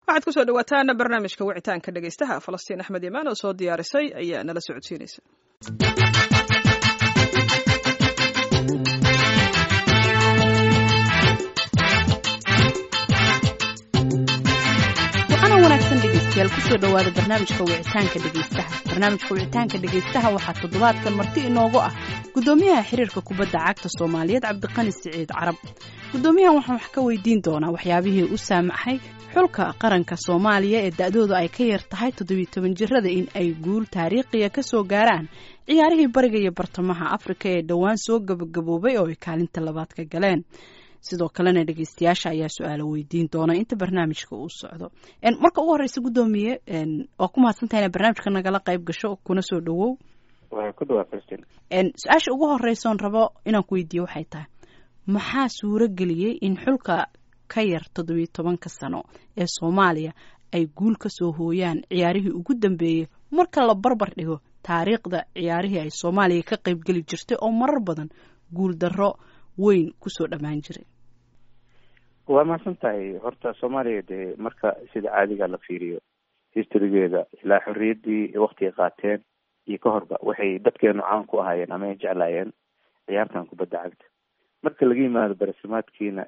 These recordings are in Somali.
waxaad kusoo dhawaataan barnaamijka wicitaanka dhegeystaha falastiin axmed imaan oo soo diyaarisay ayaa nala socodsiinaysa dhegeystayaal kusoo dhawaada barnaamijka wicitaanka dhegeystaha barnaamijka wicitaanka dhegeystaha waxaa toddobaadkan marti inoogu ah gudoomiyaha xiriirka kubadda cagta soomaaliyeed cabdiqani siciid carab gudoomiyahan waxaan wax ka weydiin doonaa waxyaabihii u saamaxay xulka qaranka soomaaliya ee da-doodu ay ka yar tahay toddobiyo toban jirada in ay guul taariikhiya ka soo gaaraan ciyaarihii bariga iyo bartamaha afrika ee dhowaan soo gabagaboobay oo ay kaalinta labaad ka galeen sidoo kalena dhegeystayaasha ayaa su-aalo weydiin doona inta barnaamijka uu socdo marka ugu horeysa guddoomiye waa ku mahadsantaha ina barnaamijka nagala qayb gasho kuna soo dhawow su-aasha ugu horeysoon rabo inaan ku weydiiyo waxay tahay maxaa suuro geliyey in xulka ka yar toddobiyo tobanka sano ee soomaaliya ay guul ka soo hooyaan ciyaarihii ugu dambeeyey marka la barbar dhigo taariikhda ciyaarihii ay soomaaliya ka qaybgeli jirtay oo marar badan guul darro weyn kusoo dhammaan jiray waa mahadsan tahay horta soomaaliya dee marka sida caadiga la fiiriyo historygeeda ilaa xorriyaddii waktigay qaateen iyo ka horba waxay dadkeenu caan ku ahaayeen ama ay jeclaayeen ciyaartan kubadda cagta marka laga yimaado barasimaadkiina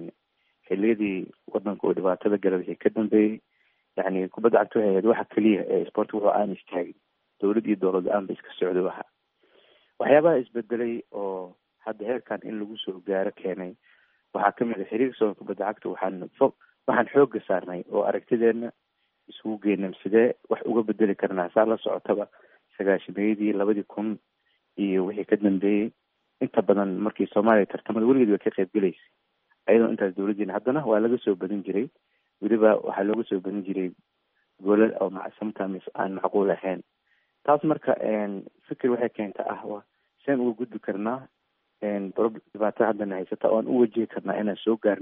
xiliyadii wadanka uu dhibaatada gala wixii ka dambeeyey yani kubadda cagta waxay ahayd waxa keliya ee sportka wuxuu aan istaagin dowlad iyo dowlad la-aan ba iska socday waxa waxyaabaha isbedelay oo hadda heerkan in lagu soo gaaro keenay waxaa kamid a xiriirka soonka kubadda cagta waxaan fo waxaan xooga saarnay oo aragtideena isugu geynam sidee wax uga bedeli karnaa saa la socotaba sagaashameeyadii labadii kun iyo wixii ka dambeeyey inta badan markii soomaaliya tartamada weligeed way ka qayb gelaysay ayadoo intaas dowladdiina haddana waa laga soo badin jiray weliba waxaa looga soo badin jiray goolal oo sometimes aan macquul ahayn taas marka fikir waxay keenta ah seen uga gudbi karnaa dhibaatada haddana haysata oo aan u wajihi karnaa inaan soo gaarno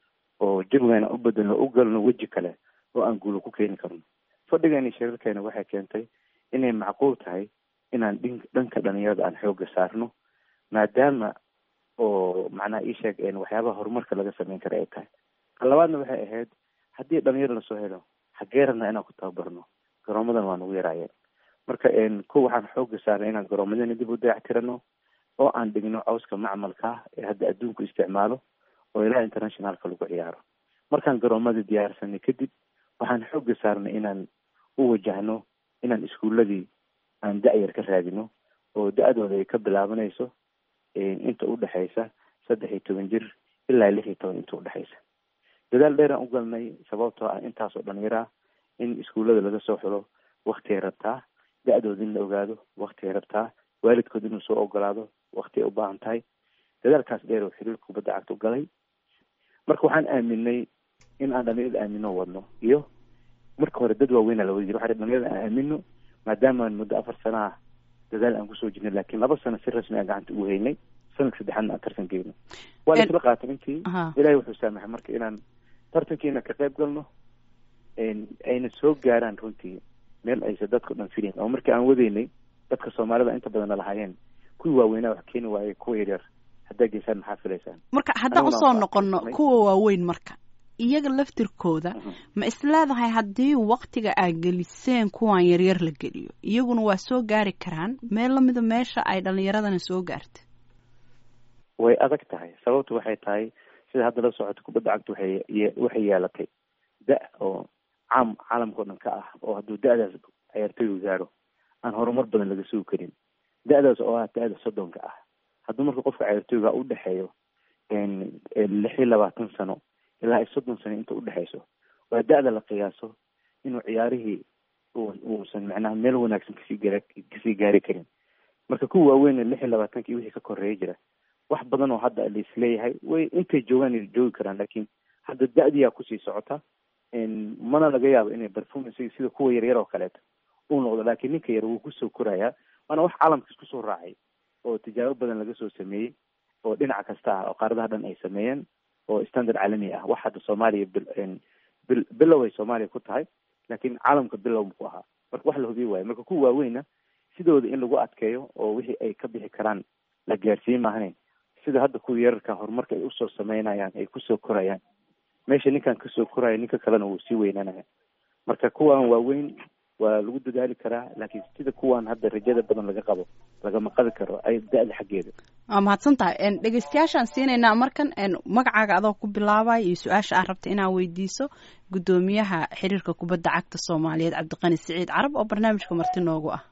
oo jawigeena u bedelno u galno weji kale oo aan guulo ku keeni karno fadhigeena shirarkeena waxay keentay inay macquul tahay inaan dhin dhanka dhalinyarada aan xooga saarno maadaama oo macnaha ii sheeg waxyaabaha horumarka laga sameyn kara ay tahay ka labaadna waxay ahayd haddii dhalinyaro lasoo helo xagee rabnaa inaan ku tababarno garoomadan waa nagu yaraayeen marka ko waxaan xooga saarnay inaan garoomadana dib u dayactirano oo aan dhigno cawska macmalka ah ee hadda adduunku isticmaalo oo ilaa internationalka lagu ciyaaro markaan garoomada diyaarsanay kadib waxaan xooga saarnay inaan u wajahno inaan iskuuladii aan da-yar ka raadino oo da-dooda ay ka bilaabanayso inta udhexaysa saddex iyo toban jir ilaa lix iyo toban inta udhexaysa dadaal dheeraan u galnay sababtoo ah intaasoo dhalinyara in iskuullada laga soo xulo waktigay rabtaa da-dooda in la ogaado waktigay rabtaa waalidkood inuu soo ogolaado wakti ay u baahan tahay dadaalkaas dheer oo xiriirka kubadda cagta u galay marka waxaan aaminay in aan dhalinyarada aamino wadno iyo marka hore dad waaweynaa lawadi jira waxa dhalinyarada aan aamino maadaama muddo afar sana ah dadaal aan kusoo jirnay laakiin laba sano si rasmi aan gacanta ugu haynay sanadka saddexaadna aan tartan geyno waa la isla qaatay intii ilaahay wuxuu saamaxay marka inaan tartankiina ka qayb galno ayna soo gaaraan runtii meel aysa dadka dhan filin oo markii aan wadaynay dadka soomaalida inta badan nalahaayeen kuwii waaweynaa wax keeni waayey kuwa yaryar haddaa geysaan maxaa filaysaan marka haddaan usoo noqono kuwa waaweyn marka iyaga laftirkooda ma isleedahay haddii waktiga aad geliseen kuwan yaryar la geliyo iyaguna waa soo gaari karaan meel lamida meesha ay dhalinyaradana soo gaarta way adag tahay sababtu waxay tahay sida hadda la socoto kubadda cagta waxay waxay yeelatay da oo caam caalamka o dhan ka ah oo hadduu da-daas ciyaartoygu gaaro aan horumar badan laga sugi karin da-daas oo ah da-da soddonka ah hadduu marka qofka ciyaartoyga u dhexeeyo lix iyo labaatan sano ilaa ay soddon sano inta udhexeyso waa da-da la qiyaaso inuu ciyaarihii uusan macnaha meel wanaagsan kasii gaar kasii gaari karin marka kuwa waaweyn lix iyo labaatanka iyo wixii ka koreeya jira wax badan oo hadda laisleeyahay way intay joogaan ay joogi karaan laakiin hadda da-diyaa kusii socota mana laga yaabo inay performance sida kuwa yaryar oo kaleeto uu noqdo laakiin ninka yar wuu kusoo korayaa waana wax caalamka isku soo raacay oo tijaabo badan laga soo sameeyey oo dhinac kasta ah oo qaaradaha dhan ay sameeyeen oo standard caalami ah wax hadda soomaaliya bil bilow ay soomaaliya ku tahay laakiin caalamka bilow ku ahaa marka wax la hubiye waayo marka kuwa waaweyna sidooda in lagu adkeeyo oo wixii ay ka bixi karaan la gaarsiin maahane sida hadda kuwa yararka horumarka ay usoo sameynayaan ay kusoo korayaan meesha ninkan kasoo koraya ninka kalena wuu sii weynanaya marka kuwan waaweyn waa lagu dadaali karaa laakiin sida kuwan hadda rajada badan laga qabo lagama qabi karo ay da-da xaggeeda waa mahadsan tahay dhegeystayaashaan siinaynaa markan magacaaga adoo ku bilaabay iyo su-aasha aad rabta inaad weydiiso guddoomiyaha xiriirka kubadda cagta soomaaliyeed cabdiqani siciid carab oo barnaamijka marti noogu ah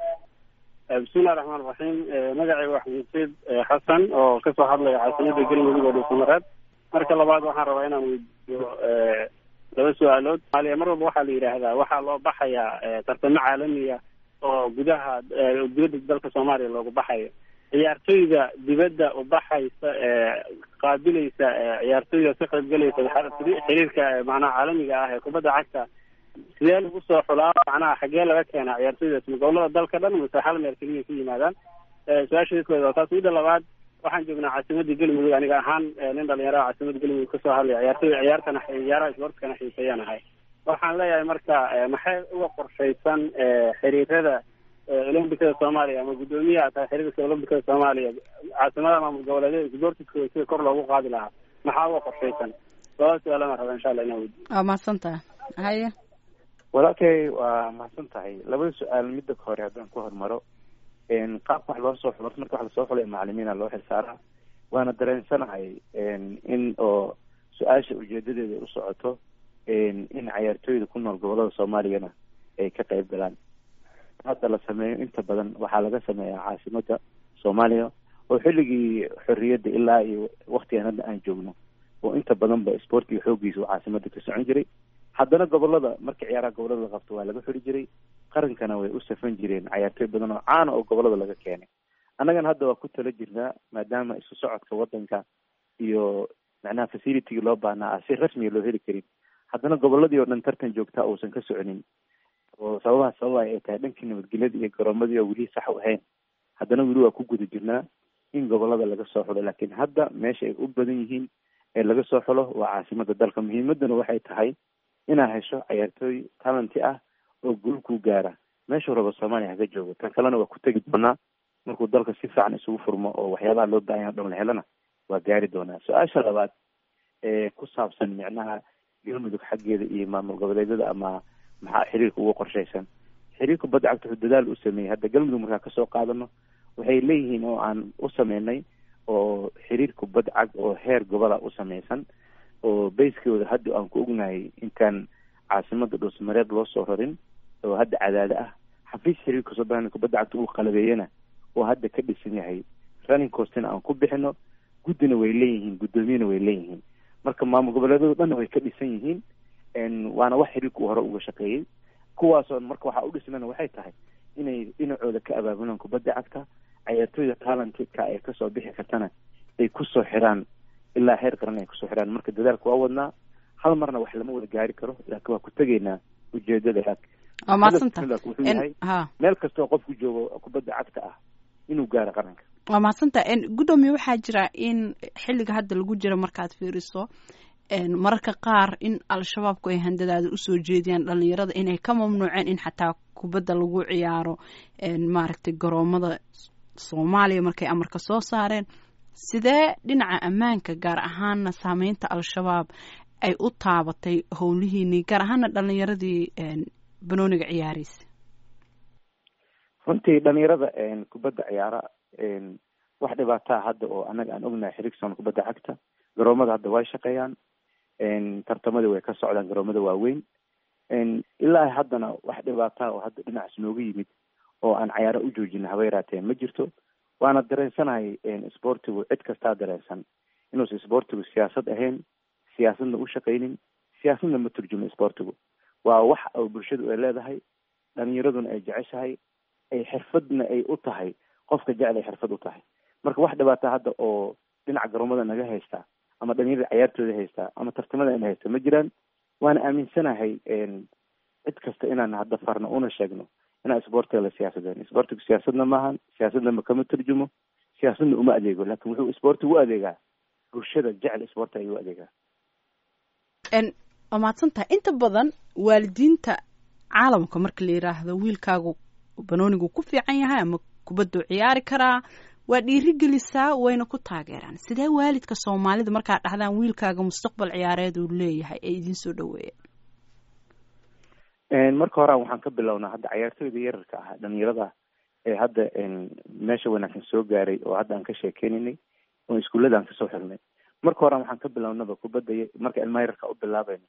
bismillahi raxmaan raxiim magacayga waa xamuudseed xasan oo kasoo hadlaya caasimada galmudug oo dhuusamareed marka labaad waxaan rabaa inaan weydiiyo laba su-aalood somaaliya mar walba waxaa la yidhaahdaa waxaa loo baxayaa tartamo caalamiya oo gudaha dibadda dalka soomaaliya loogu baxayo ciyaartoyda dibadda ubaxaysa qaabilaysa ciyaartoyda ka qaybgalaysa xiriirka macnaha caalamiga ah ee kubadda cagta sidee lagu soo xulaa macnaha xaggee laga keenaa ciyaartoydaas ma gobolada dalka dhan mase hal meel keliya ka yimaadaan su-aasha kooda waa taas midda labaad waxaan joognaa caasimadda galmudug aniga ahaan nin dhalinyaraha caasimadda galmudug kasoo hadlaya ciyaartoyda ciyaartana ciyaaraha isboortkana xiiseeyaan ahay waxaan leeyahay marka maxay uga qorshaysan xiriirada olombikada soomaaliya ama guddoomiyaha tahay xiriirka olombikada soomaaliya caasimadaha maamul goboleedyada isboortiskooda sida kor loogu qaadi lahaa maxaa uga qorshaysan labada su-aalana raba insha allah inaan weydiyo waa mahadsan tahay haye walaalkay waa mahadsan tahay labada su-aal midda hore haddaan ku hormaro qaabka wax loo soo xulo marka wax lasoo xulay macalimiina loo xilsaaraa waana dareensanahay in oo su-aasha ujeedadeeda u socoto in cayaartooyda ku nool gobolada soomaaliyana ay ka qayb galaan hadda la sameeyo inta badan waxaa laga sameeyaa caasimada soomaaliya oo xilligii xorriyadda ilaa iyo waktigan hadda aan joogno oo inta badanba sportiga xooggiisa uu caasimada ka socon jiray haddana gobolada marka ciyaaraha gobolada la qabto waa laga xuri jiray qarankana way u safan jireen cayaartooy badan oo caana oo gobolada laga keenay annagana hadda waa ku tala jirnaa maadaama isu socodka wadanka iyo macnaha facilitygii loo baahnaa ah si rasmiga loo heli karin haddana goboladii oo dhan tartan joogtaa uusan ka soconin oo sababaha sababa ay tahay dhankii nabadgelyada iyo garoomadii oo weli sax u ahayn haddana weli waa ku guda jirnaa in gobolada laga soo xulo laakiin hadda meesha ay u badan yihiin ee laga soo xulo waa caasimada dalka muhiimadana waxay tahay inaad hesho cayaartooy talenty ah oo guul ku gaara meeshuu rabo soomaaliya haga joogo tan kalena waa ku tegi doonaa markuu dalka si fiican isugu furmo oo waxyaabaha loo baahanya o dhan la helana waa gaari doonaa su-aasha labaad ee ku saabsan micnaha galmudug xaggeeda iyo maamul goboleedyada ama maxaa xiriirka uga qorshaysan xiriirka badda cagta wuxuu dadaal u sameeyey hadda galmudug markaa kasoo qaadano waxay leeyihiin oo aan u sameynay oo xiriirka badda cag oo heer gobola u sameysan oo bayskooda hadda aan ku ognahay intaan caasimada dhuusmareed loo soo rarin oo hadda cadaado ah xafiis xiriirka soomaliya kubadda cagta uu qalabeeyana oo hadda ka dhisan yahay running costina aan ku bixino guddina way leeyihiin guddoomiyana way leeyihiin marka maamul goboleedyadu dhanna way ka dhisan yihiin waana wax xiriirka uu hore uga shaqeeyey kuwaasoo marka waxaa u dhisnana waxay tahay inay dhinacooda ka abaabulaan kubadda cagta cayaartooyda talentka ay kasoo bixi kartana ay kusoo xiraan ilaa heer qaran ay kusoo xiraan marka dadaalka waa wadnaa hal marna wax lama wada gaari karo laakiin waa ku tegaynaa ujeedada waa mahadsanta wuxuu yahay meel kastoo qofku joogo kubadda cagta ah inuu gaaro qaranka waa mahadsanta guddoomiye waxaa jira in xilliga hadda lagu jiro markaad fiiriso mararka qaar in al-shabaabku ay handadaada usoo jeediyaan dhalinyarada inay ka mamnuuceen in xataa kubadda lagu ciyaaro maaragtay garoomada soomaaliya markay amarka soo saareen sidee dhinaca ammaanka gaar ahaana saameynta al-shabaab ay u taabatay howlihiinii gaar ahaana dhalinyaradii banooniga ciyaaraysa runtii dhalinyarada kubadda ciyaara wax dhibaataa hadda oo annaga aan ognahay xirigson kubadda cagta garoomada hadda way shaqeeyaan tartamadii way ka socdaan garoomada waaweyn ilaa haddana wax dhibaataa oo hadda dhinacaas nooga yimid oo aan cayaaro u joojina haba yaraatee ma jirto waana dareensanahay sportigu cid kastaa dareensan inuusan sportigu siyaasad ahayn siyaasadna u shaqaynin siyaasadna ma turjumo sportigu waa wax oo bulshadu ay leedahay dhalinyaraduna ay jeceshahay ay xirfadna ay u tahay qofka jecel ay xirfad u tahay marka wax dhibaataa hadda oo dhinaca garoomada naga haystaa ama dhalinyarada cayaartooda haystaa ama tartamada ina haysta ma jiraan waana aaminsanahay cid kasta inaan hadda farno una sheegno inaan sportiga la siyaasadeen sportigu siyaasadna maahan siyaasadna ma kama turjumo siyaasadna uma adeego laakin wuxuu sportigu u adeegaa bulshada jecel sporti ayuu u adeegaa waa mahadsan tahay inta badan waalidiinta caalamka marka la yiraahdo wiilkaagu banoonigu ku fiican yahay ama kubadduu ciyaari karaa waa dhiirigelisaa wayna ku taageeraan sidee waalidka soomaalida markaad dhahdaan wiilkaaga mustaqbal ciyaareed uu leeyahay ee idiin soo dhaweeyaan marka horean waxaan ka bilownaa hadda cayaartooyda yararka ah dhalinyarada ee hadda meesha wanaagsan soo gaaray oo hadda aan ka sheekeynaynay oo iskuullada aan kasoo xirnay marka horean waxaan ka bilownaba kubadda marka ilmaha yararka u bilaabayno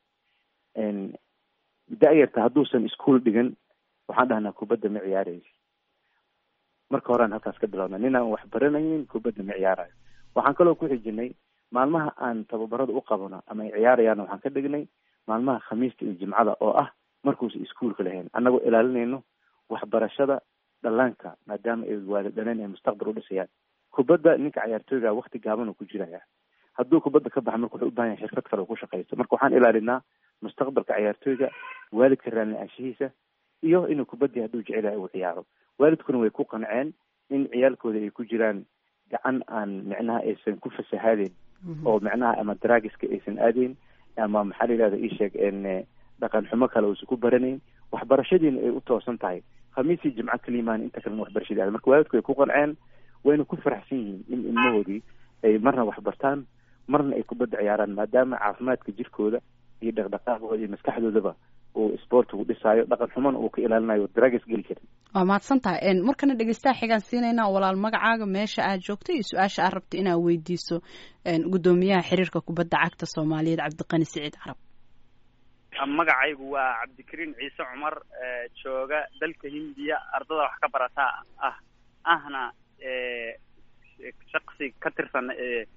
da-yarta hadduusan iskuol dhigan waxaan dhahnaa kubadda ma ciyaaraysa marka horean halkaas ka bilowna nin aan wax baranayn kubadda ma ciyaarayo waxaan kaloo ku xijinay maalmaha aan tababarada u qabano ama ay ciyaarayaan waxaan ka dhignay maalmaha khamiista iyo jimcada oo ah markuusa iskuolka lahayn annagoo ilaalinayno waxbarashada dhallaanka maadaama ay waali dhaleen ay mustaqbal u dhisayaan kubadda ninka cayaartooyga wakti gaaban uu ku jiraya hadduu kubadda ka baxa marka wuxuu u bahan yahay xirfad kale uu ku shaqaysto marka waxaan ilaalinaa mustaqbalka cayaartooyga waalidka raalli-aanshihiisa iyo inuu kubaddii hadduu jecel yahay uu ciyaaro waalidkuna way ku qanceen in ciyaalkooda ay ku jiraan gacan aan micnaha aysan ku fasahaadeen oo micnaha ama draagiska aysan aadayn ama maxaa la yihahda iisheeg dhaqan xumo kale uusan ku baranayn waxbarashadiina ay u toosan tahay khamiisii jimco kalimaan inta kalena waxbarashadii aada marka waalidku way ku qanceen wayna ku faraxsan yihiin in ilmahoodii ay marna waxbartaan marna ay kubadda ciyaaraan maadaama caafimaadka jirkooda iyo dhaqdhaqaaqooda iyo maskaxdoodaba uu sportigu dhisaayo dhaqan xumana uu ka ilaalinayo dragas geli karin waa mahadsan tahay markana dhegeystaha xigaan siinaynaa walaal magacaaga meesha aad joogto iyo su-aasha aad rabto inaad weydiiso guddoomiyaha xiriirka kubadda cagta soomaaliyeed cabdiqani siciid carab magacaygu waa cabdikariin ciise cumar jooga dalka hindiya ardada wax ka barataa ah ahna shaksi ka tirsan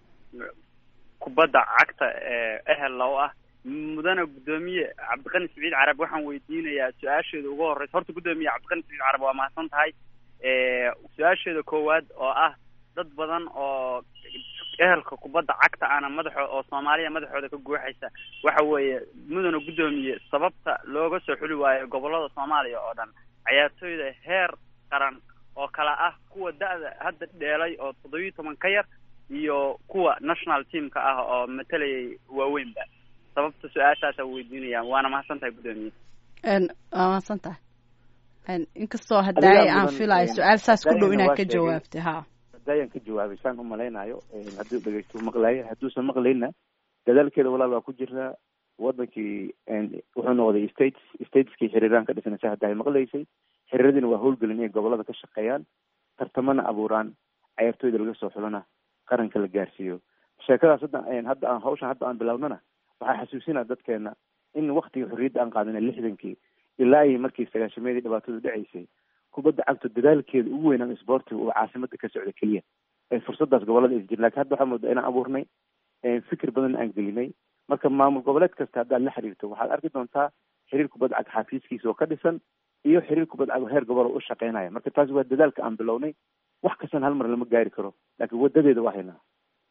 kubadda cagta ehel low ah mudana guddoomiye cabdiqani siciid carab waxaan weydiinayaa su-aasheeda ugu horeysa horta guddoomiye cabdiqani siciid carab waa mahadsan tahay su-aasheeda koowaad oo ah dad badan oo ehelka kubadda cagta ana madaxo oo soomaaliya madaxooda ka guuxaysa waxa weeye mudana guddoomiye sababta looga soo xuli waayo gobolada soomaaliya oo dhan cayaartooyda heer qaran oo kala ah kuwa da-da hadda dheelay oo toddobiyi toban ka yar iyo kuwa national teamka ah oo matalayay waaweynba sababta su-aashaasa weydiinaya waana mahadsan tahay guddoomiye waa mahadsan tahay inkastoo hadaaye aan filayo su-aal saas ku dhow inaad ka jawaabtay ha hadayaan ka jawaabay saan u malaynayo hadduu dhegeysto maqlaayo hadduusan maqlayna dadaalkeeda walaal waa ku jirnaa wadankii wuxuu noqday states stateskii xiriiraan ka dhisnaysa hadda ay maqlaysay xiriiradiina waa howlgelin inay gobolada ka shaqeeyaan tartamana abuuraan cayaartooyda laga soo xulana qaranka la gaarsiiyo sheekadaas hadda hadda aan hawshan hadda aan bilownana waxaa xasuusinaa dadkeena in waktigii xorriyadda aan qaadana lixdankii ilaa iyo markii sagaashameedii dhibaatadu dhacaysay kubadda cagto dadaalkeeda ugu weynaan isboortiga uu caasimada ka socda keliya fursadaas gobolada is jir lakin hadda waxaa moodaa inaan abuurnay fikir badan aan gelinay marka maamul goboleed kasta haddaad la xiriirto waxaad arki doontaa xiriir kubadda cag xafiiskiisa oo ka dhisan iyo xiriir kubadda cag heer gobol oo u shaqeynaya marka taasi waa dadaalka aan bilownay wax kastana hal mar lama gaari karo laakiin wadadeeda waa haynaa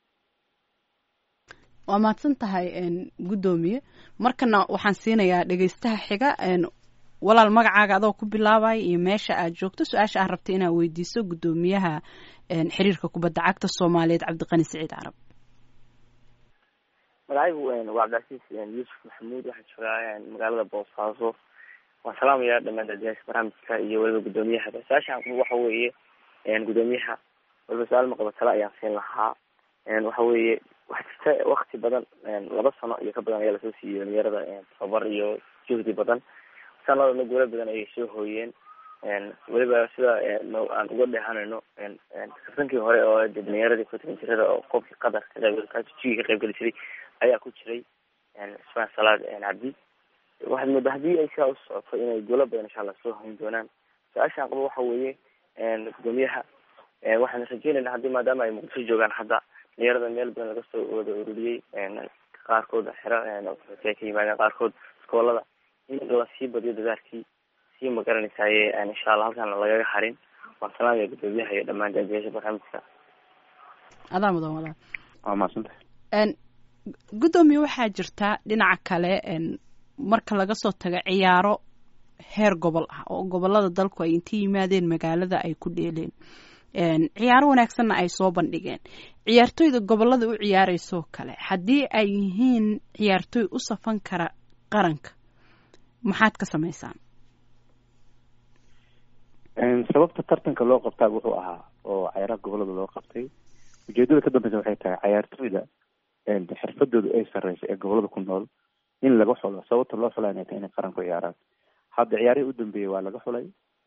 waa mahadsan tahay guddoomiye markana waxaan siinayaa dhegeystaha xiga walaal magacaaga adoo ku bilaabaya iyo meesha aad joogto su-aasha aad rabta inaad weydiiso guddoomiyaha xiriirka kubadda cagta soomaaliyeed cabdiqani siciid carab magacaygu waa cabdicasiis yuusuf maxamuud waxaan joogaa magaalada boosaaso waan salaamayaa dhamaan dadyaasha barnaamijka iyo weliba guddoomiyaha su-aashaan waxa weeye guddoomiyaha waliba su-aal maqaba tale ayaan siin lahaa waxa weeye waxaa jirta wakti badan laba sano iyo ka badan ayaa lasoo siiyey dhalinyarada tababar iyo juhdi badan sanadana guula badan ayay soo hooyeen weliba sida aan uga dheehanayno kaftankii hore oo dhalinyaradii kutan jirada oo qofkii qatar ka qayb jigi ka qayb geli jiray ayaa ku jiray ismaan salaad cabdi waxaad moodaa haddii ay sidaa u socoto inay guulo badan insha allah soo hoyn doonaan su-aashaan qabo waxa weeye gudoomiyaha waxaan rajeynayna haddii maadaama ay muqdisho joogaan hadda dhalinyarada meel badan laga soo wada ururiyey qaarkood xero ka yimaadeen qaarkood iskoolada in lasii badiyo dadaalkii sii magaranaysaye insha allah halkaan lagaga harin waan salaamaya gudoomiyaha iyo dhammaan daadiyaasha barnaamijka adaa mudan walaal waa mahadsantahay guddoomiye waxaa jirta dhinaca kale marka laga soo tago ciyaaro heer gobol ah oo gobolada dalku ay inta yimaadeen magaalada ay ku dheeleen ciyaaro wanaagsanna ay soo bandhigeen ciyaartooyda gobolada u ciyaareyso kale haddii ay yihiin ciyaartooy u safan kara qaranka maxaad ka samaysaan sababta tartanka loo qabtaa wuxuu ahaa oo cayaaraha gobolada loo qabtay ujeedada ka dambeysa waxay tahay cayaartooyda xirfadooda ay sareysa ee gobolada ku nool in laga xulo sababta loo xulaa inay tahay inay qaran ku ciyaaraan hadda ciyaarihii u dambeeyey waa laga xulay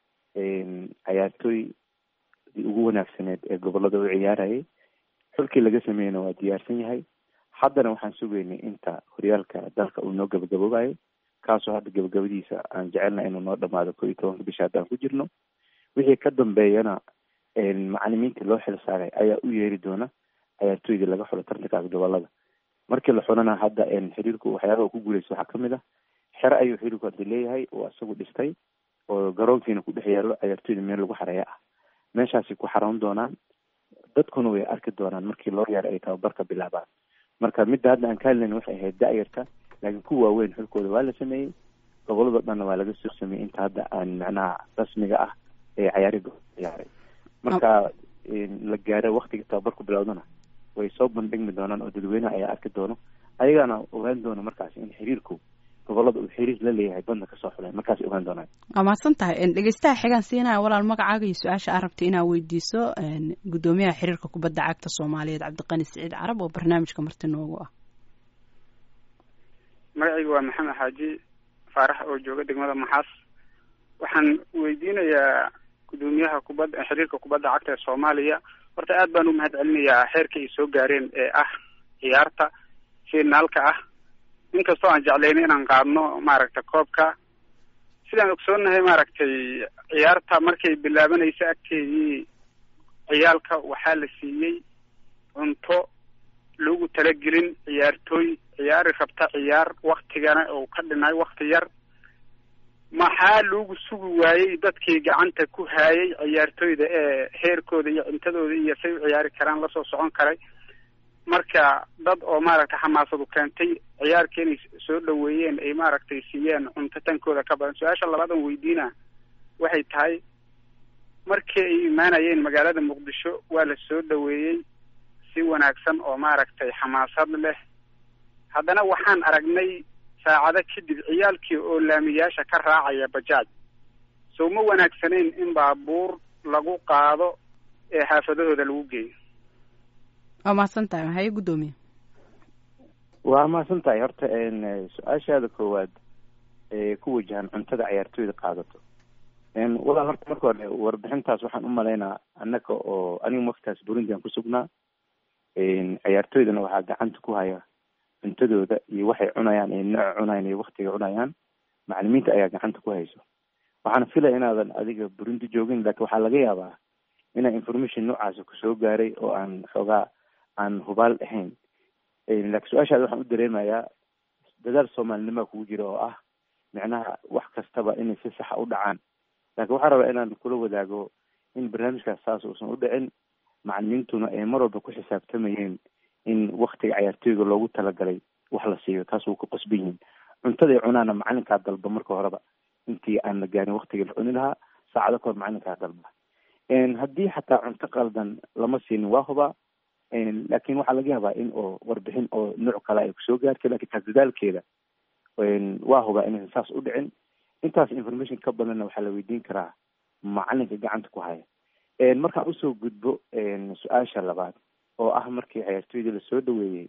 cayaartooydii ugu wanaagsaneed ee gobolada u ciyaarayay xulkii laga sameeyeyna waa diyaarsan yahay haddana waxaan sugaynay inta horyaalka dalka uu noo gabagaboobayo kaasoo hadda gabagabadiisa aan jecelnahay inuu noo dhamaado ko iyo tobanka bisha haddaan ku jirno wixii ka dambeeyana macalimiinta loo xil saaray ayaa u yeeri doona cayaartooydii laga xulo tartankaas gobolada markii la xulana hadda xiriirku waxyaabaha ku guuleysa waxaa kamid ah xero ayuu xiriirku hadda leeyahay oo isagu dhistay oo garoonkiina ku dhex yaalo cayaartooyda meel lagu xareeya ah meeshaasi ku xaroon doonaan dadkuna way arki doonaan markii loo yaara ay tababarka bilaabaan marka midda hadda aan ka hadlayna waxay ahayd da-yarta laakiin kuwa waaweyn xulkooda waa la sameeyey gobolado dhanna waa laga soo sameeyey inta hadda aan macnaha rasmiga ah ee cayaari ciyaaray marka la gaaro waktiga tababarku bilowdana way soo bandhigmi doonaan oo dadweynaha ayaa arki doono ayagaana ogaan doona markaas in xiriirku gobolada uu xiriir la leeyahay badna kasoo xulay markaas ogaan doonaan waa mahadsan tahay dhegeystaha xigaan siinaya walaal magacaaga iyo su-aasha aad rabta inaad weydiiso guddoomiyaha xiriirka kubadda cagta soomaaliyeed cabdiqani siciid carab oo barnaamijka marti noogu ah magacayga waa maxamed xaaji faarax oo jooga degmada maxaas waxaan weydiinayaa guddoomiyaha kubadda xiriirka kubadda cagta ee soomaaliya horta aad baan u mahad celinayaa xeerka ay soo gaareen ee ah ciyaarta finaalka ah inkastoo aan jeclayna inaan qaadno maaragtay koobka sidaan ogsoonnahay maaragtay ciyaarta markay bilaabanaysa agteedii ciyaalka waxaa la siiyey cunto lagu talagelin ciyaartooy ciyaari rabta ciyaar waktigana uu ka dhinay wakti yar maxaa lagu sugi waayey dadkii gacanta ku haayay ciyaartooyda ee heerkooda iyo cuntadooda iyo say u ciyaari karaan lasoo socon karay marka dad oo maaragtay xamaasadu keentay ciyaarka inay soo dhaweeyeen ay maaragtay siiyeen cunto tankooda ka badan su-aasha labaadan weydiina waxay tahay markii ay imaanayeen magaalada muqdisho waa la soo dhaweeyey si wanaagsan oo maaragtay xamaasad leh haddana waxaan aragnay saacado kadib ciyaalkii oo laamiyaasha ka raacaya bajaaj sow ma wanaagsanayn in baabuur lagu qaado ee xaafadahooda lagu geeyo waa mahadsan tahay haye guddoomiye waa mahadsan tahay horta su-aashaada koowaad ee ku wajahan cuntada ciyaartooyda qaadato walaal horta marka hore warbixintaas waxaan u malaynaa annaka oo aniga waktaas burundi aan ku sugnaa ciyaartooydana waxaa gacanta ku haya cuntadooda iyo waxay cunayaan iyo nooca cunayaan iyo waktiga cunayaan macalimiinta ayaa gacanta ku hayso waxaan filaya inaadan adiga burundi joogin laakiin waxaa laga yaabaa inaa information noocaasa kusoo gaaray oo aan xoogaa aan hubaal ahayn laakiin su-aashaada waxaan u dareemayaa dadaal soomaalinima kugu jira oo ah micnaha wax kastaba inay si saxa u dhacaan laakiin waxaa rabaa inaan kula wadaago in barnaamijkaas saas uusan u dhicin macalimiintuna ay mar walba ku xisaabtamayeen in waktiga cayaartooyga loogu talagalay wax la siiyo taas wuu ku qasban yihiin cuntaday cunaana macalinkaa dalba marka horeba intii aan la gaarin waktigii la cuni lahaa saacado kahor macalinkaa dalba haddii xataa cunto qaldan lama siinin waa hubaa laakin waxaa laga yaabaa in oo warbixin oo nooc kale ay kusoo gaartay lakin taas dadaalkeeda waa hubaa inaysan saas u dhicin intaas information ka badanna waxaa la weydiin karaa macalinka gacanta ku haya markaan usoo gudbo su-aasha labaad oo ah markii ciyaartooydii lasoo dhaweeyey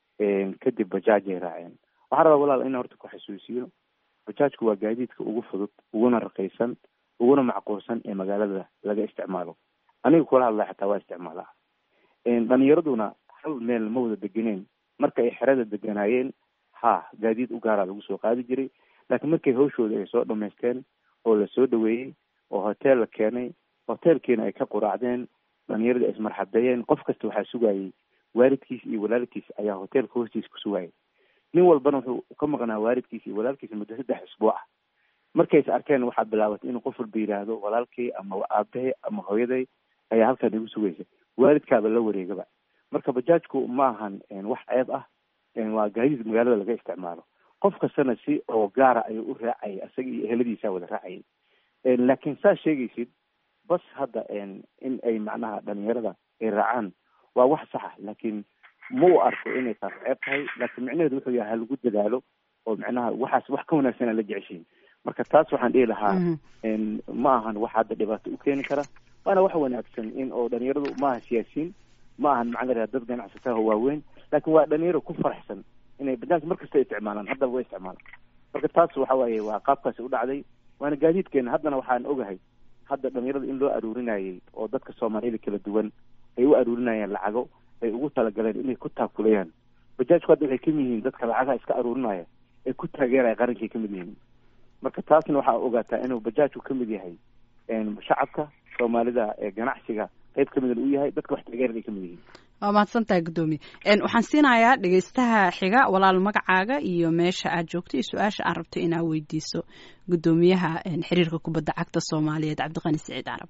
kadib bajaajay raaceen waxaa rabaa walaal in horta ku xasuusiyo bajaajku waa gaadiidka ugu fudud uguna raqiisan uguna macquulsan ee magaalada laga isticmaalo aniga kula hadlaya xataa waa isticmaalaa dhalinyaraduna hal meel ma wada degeneen marka ay xerada deganaayeen ha gaadiid u gaaraa lagu soo qaadi jiray laakiin markay hawshooda ay soo dhamaysteen oo lasoo dhaweeyey oo hotel la keenay hotelkiina ay ka quraacdeen dhalinyarada ay ismarxabeeyeen qof kasta waxaa sugayay waalidkiis iyo walaalkiis ayaa hotelka hoostiisa ku sugayay nin walbana wuxuu ka maqnaa waalidkiis iyo walaalkiis muddo saddex isbuuc ah markay is arkeen waxaa bilaabatay inuu qof walba yidhaahdo walaalkay ama aabahe ama hooyaday ayaa halkaan igu sugaysa waalidkaaba la wareegaba marka bajaajku ma ahan wax ceeb ah waa gaadiid magaalada laga isticmaalo qof kastana si oo gaara ayuu u raacayay isaga iyo eheladiisa wada raacayay laakiin saa sheegaysid bas hadda in ay macnaha dhalinyarada ay raacaan waa wax saxa laakiin ma u arko inay taas ceeb tahay laakiin micnaheedu wuxuu yahay halagu dadaalo oo macnaha waxaas wax ka wanaagsan aan la jeceshiin marka taas waxaan dhihi lahaa ma ahan wax hadda dhibaato u keeni kara waana wax wanaagsan in oo dhalinyaradu maaha siyaasiyiin ma ahan maxaa la dad ganacsataha waaweyn laakiin waa dhalinyaro ku faraxsan inay bajaajka mar kasta isticmaalaan haddaba way isticmaalaan marka taas waxa waaye waa qaabkaasi u dhacday waana gaadiidkeena haddana waxaan ogahay hadda dhalinyarada in loo aruurinayay oo dadka soomaaliyada kala duwan ay u aruurinayaan lacago ay ugu talagaleen inay ku taakulayaan bajaajku hadda waxay kamid yihiin dadka lacagaha iska aruurinaya ee ku taageeraya qarankay kamid yihiin marka taasna waxaa ogaataa inuu bajaajku kamid yahay shacabka soomaalida ee ganacsiga qayb kamida u yahay dadka wax taageeran ay kamid yihiin waa mahadsantahay guddoomiye waxaan siinayaa dhegeystaha xiga walaal magacaaga iyo meesha aad joogto iyo su-aasha aan rabto inaad weydiiso guddoomiyaha xiriirka kubadda cagta soomaaliyeed cabdiqani siciid carab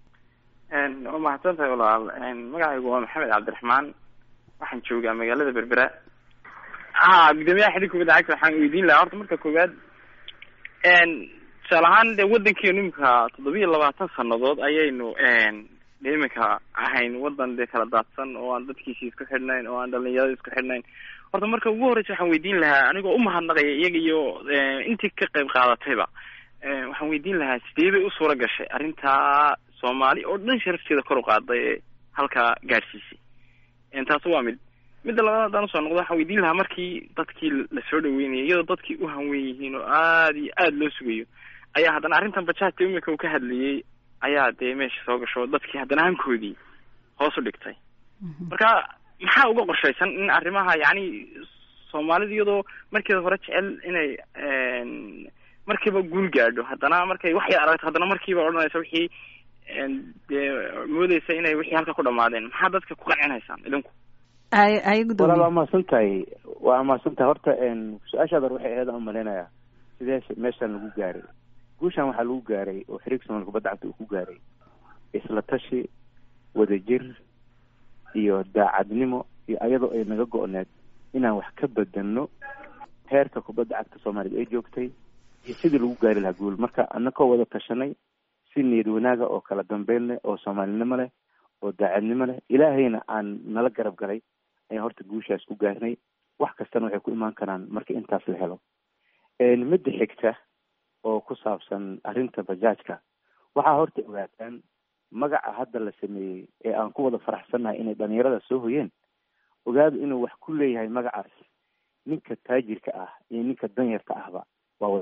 waa mahadsan tahay walaal magacaygu waa maxamed cabdiraxmaan waxaan joogaa magaalada berbera ha guddoomiyaha xiriirka kubadda cagta waxaan weydiin lahaa horta marka koowaad tusaale ahaan dee waddankeenu imika toddobiya labaatan sanadood ayaynu de imika ahayn wadan dee kala daadsan oo aan dadkiisi isku xidhnayn oo aan dhalinyarada isku xidhnayn horta marka ugu horreysa waxaan weydiin lahaa anigoo umahadnaqaya iyaga iyo intii ka qayb qaadatayba waxaan weydiin lahaa sidee bay u suura gashay arrintaa soomaali oo dhan sharafteeda kor u qaaday ee halkaa gaadhsiisay taas waa mid midda labaad haddaan usoo noqdo waxaan weydiin lahaa markii dadkii lasoo dhaweynayay iyadoo dadkii u hanwen yihiin oo aada iyo aada loo sugayo ayaa haddana arrintan bajaajka imika uu ka hadlayay ayaa dee meesha soo gasho dadkii haddana hankoodii hoos u dhigtay marka maxaa uga qorshaysan in arrimaha yacni soomaalida iyadoo markeeda hore jecel inay markiiba guul gaadho haddana markay wax yar aragto haddana markiiba odhanaysa wixii dee moodeysa inay wixii halka ku dhamaadeen maxaa dadka ku qancinaysaan idinku ay ay walaal waa mahadsan tahay waa mahadsan tahay horta su-aashaada waxay ahayd aan umalaynaya sidee meeshaan lagu gaaray guushaan waxaa lagu gaaray oo xiriirka somalia kubadda cagta uu ku gaaray isla tashi wadajir iyo daacadnimo iyo ayadoo ay naga go-need inaan wax ka bedelno heerka kubadda cagta soomaaliyad ay joogtay iyo sidii lagu gaari lahaa guul marka anakoo wada tashanay si niyad wanaaga oo kala dambeyn leh oo soomaalinimo leh oo daacadnimo leh ilaahayna aan nala garab galay ayaan horta guushaas ku gaarnay wax kastana waxay ku imaan karaan marka intaas la helo midda xigta oo ku saabsan arrinta bajaajka waxaa horta ogaataan magaca hadda la sameeyey ee aan ku wada faraxsannahay inay dhalinyarada soo hoyeen ogaadu inuu wax ku leeyahay magacaas ninka taajirka ah iyo ninka danyarka ahba waa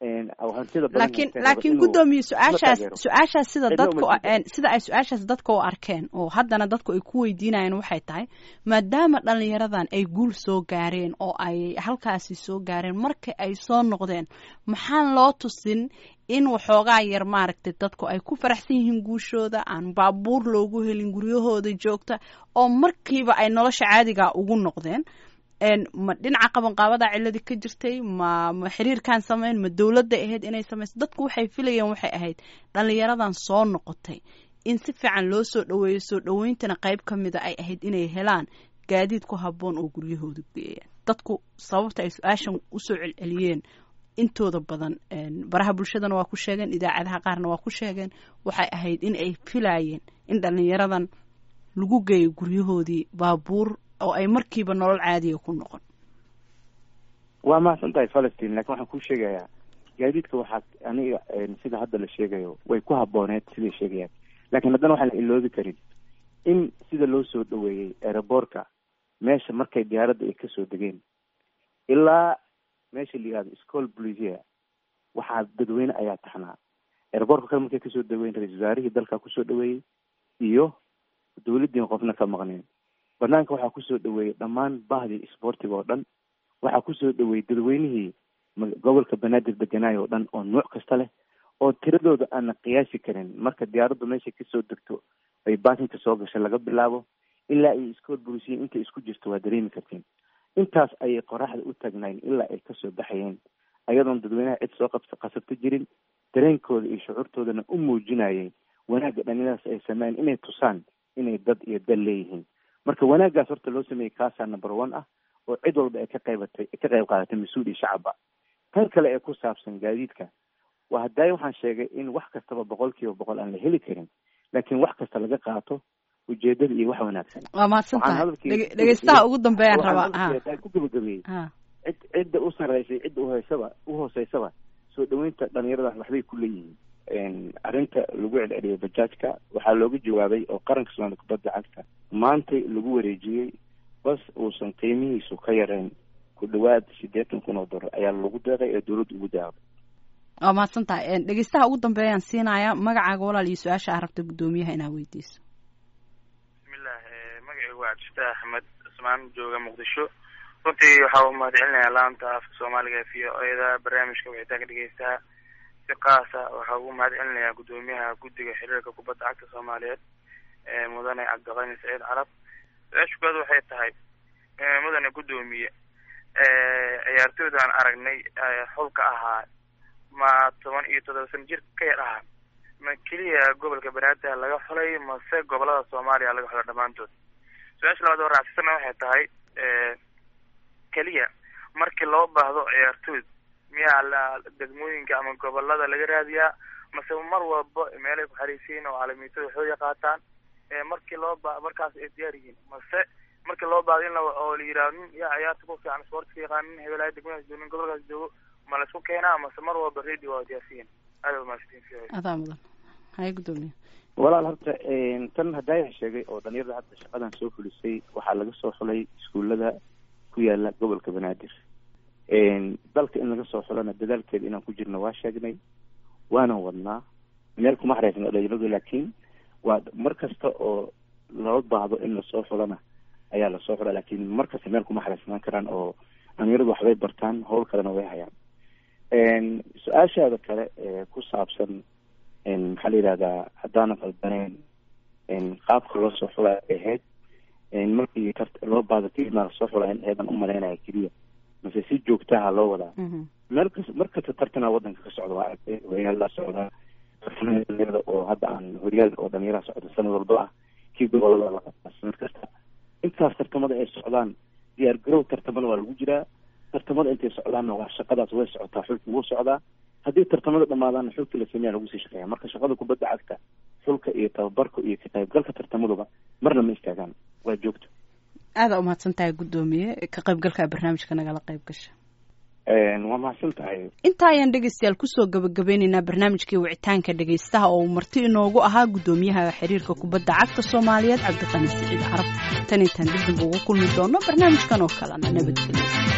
laakiin laakiin guddoomiye su-aashaas su-aashaas sida dadku sida ay su-aashaas dadka u arkeen oo haddana dadku ay ku weydiinayeen waxay tahay maadaama dhalinyaradan ay guul soo gaareen oo ay halkaasi soo gaareen marka ay soo noqdeen maxaan loo tusin in waxoogaa yar maaragtay dadku ay ku faraxsan yihiin guushooda aan baabuur loogu helin guryahooda joogta oo markiiba ay nolosha caadiga ugu noqdeen ma dhinaca qabanqaabada ciladii ka jirtay ma ma xiriirkan sameyn ma dowladda ahayd inay samayso dadku waxay filayeen waxay ahayd dhalinyaradan soo noqotay in si fiican loo soo dhaweeyo soo dhaweyntana qayb ka mida ay ahayd inay helaan gaadiid ku habboon oo guryahooda geeyaan dadku sababta ay su-aashan usoo celceliyeen intooda badan baraha bulshadana waa ku sheegeen idaacadaha qaarna waa ku sheegeen waxay ahayd in ay filaayeen in dhalinyaradan lagu geeyo guryahoodii baabuur oo ay markiiba nolol caadiya ku noqon waa mahadsan tahay falastiin lakin waxaan kuu sheegayaa gaadiidka waxaa aniga sida hadda la sheegayo way ku habooneed siday sheegayaan laakiin haddana waxaan la iloobi karin in sida loo soo dhaweeyey aeroboortka meesha markay diyaaradda ay kasoo degeen ilaa meesha la yihahdo school blisia waxaa dadweyne ayaa taxnaa aeroboortka kale markay kasoo dhaweyn ra-isul wasaarihii dalka kusoo dhaweeyey iyo dawladdiin qofna ka maqneen banaanka waxaa kusoo dhaweeyey dhammaan bahdii isboortiga oo dhan waxaa kusoo dhaweeyey dadweynihii gobolka banaadir deganaayo oo dhan oo nuuc kasta leh oo tiradooda aana qiyaasi karin marka diyaaraddu meeshay kasoo degto ay baakinka soo gashay laga bilaabo ilaa ay iskool bulisiya intay isku jirto waa dareemi kartiin intaas ayay qoraxda u taagnayn ilaa ay kasoo baxayeen ayadoon dadweynaha cid soo qabs qasabto jirin dareenkooda iyo shucuurtoodana u muujinayay wanaagga dhalinyaradaas ay sameeyeen inay tusaan inay dad iyo dal leeyihiin marka wanaaggaas horta loo sameeyey kaasaa number one ah oo cid walba ay ka qaybatay ka qayb qaadatay mas-uul iyo shacabba tan kale ee ku saabsan gaadiidka waa hadaayo waxaan sheegay in wax kastaba boqol kiiba boqol aan la heli karin laakiin wax kasta laga qaato ujeedada iyo wax wanaagsan waa mahadsan tahay dhegeystaha ugu dambeeyaan rabaa ku gabagabeeyey cid cidda u sarreysay cidda uhoysaba uhooseysaba soo dhaweynta dhalinyaradan waxbay ku leeyihiin arrinta lagu celceliyay bajaajka waxaa looga jawaabay oo qaranka soomaalida kubadda cagta maantay lagu wareejiyey bas uusan qiimihiisu ka yarayn ku dhawaad siddeetan kun oo dollar ayaa lagu deeqay ee dowladda ugu daaqday waa mahadsan tahay dhegeystaha ugu dambeeyaan siinaya magacaaga walaal iyo su-aasha aa rabta guddoomiyaha inaad weydiiso bismillah magacaygu waa cabdifatax axmed cusmaan jooga muqdisho runtii waxaa u mahad celinayaa laanta afka soomaaliga v o eda barnaamijka wixitaanka dhegeystaha si kaasa waxaa ugu mahad celinayaa guddoomiyaha guddiga xiriirka kubadda cagta soomaaliyeed mudane cabdiqani saciid carab su-aasha koowaad waxay tahay mudane guddoomiye ciyaartooydaan aragnay xulka ahaa ma toban iyo toddoba sana jir ka yar ahaa ma keliya gobolka banaadir laga xulay mase gobolada soomaaliya laga xulay dhammaantood su-aasha labaad oo raacsana waxay tahay keliya markii loo baahdo ciyaartooyd miyaa la degmooyinka ama gobolada laga raadiyaa mase mar walba meelay ku xariisiin oo caalamiitada waxooya qaataan markii loo ba markaas ay diyaar yihiin mase markii loo baahdo in la oo la yidhaho nin yaa ciyaarta ku fiican sportka yaqaan nin hebelaaya degmadaas joogo nin gobolkaas joogo ma la isku keenaa mase mar walba radio waa diyaarsiyin aada umahadsantiin adaa mudan haya guddoomiye walaal horta tan hadaayan sheegay oo dhalinyarada hadda shaqadan soo fulisay waxaa laga soo xulay iskuullada ku yaala gobolka banaadir dalka in laga soo xulana dadaalkeeda inaan ku jirno waa sheegnay waana wadnaa meel kuma xareysna dhalinyaradu laakiin waa mar kasta oo loo baahdo in lasoo xulana ayaa lasoo xula laakiin mar kasta meel kuma xareysnaan karaan oo dhalinyaradu waxbay bartaan howl kalena way hayaan su-aashaada kale ee ku saabsan maxaa la yihahdaa haddaanan qaldaneyn qaabka loo soo xulay ahayd markii loo baahdo kelimaa lasoo xula in eedan umalaynaya keliya mase si joogtaha loo wadaa meel kas mar kasta tartana wadanka ka socda waa aragtay horyaal la socdaa tartamada dhalinyarada oo hadda aan horyaal oo dhalinyaraha socda sanad walba ah kii gobolada la qabtaa sanad kasta intaas tartamada ay socdaan diyaar garow tartamada waa lagu jiraa tartamada intay socdaanna waa shaqadaas way socotaa xulki wuu socdaa haddii tartamada dhamaadaanna xulki la sameeya lagu sii shaqeeya marka shaqada kubadda cagta xulka iyo tababarka iyo ka qaybgalka tartamaduba marna ma istaagaan waa joogto aada umahadsan tahay guddoomiye ka qaybgalka barnaamijka nagala qayb gasha waa mahadsan tahay intaa ayaan dhegeystayaal kusoo gabagabeyneynaa barnaamijkii wicitaanka dhegeystaha oo uu marti inoogu ahaa guddoomiyaha xiriirka kubadda cagta soomaaliyeed cabdiqani siciid carab tan intaan dib dib ugu kulmi doono barnaamijkan oo kalena nabadgelyo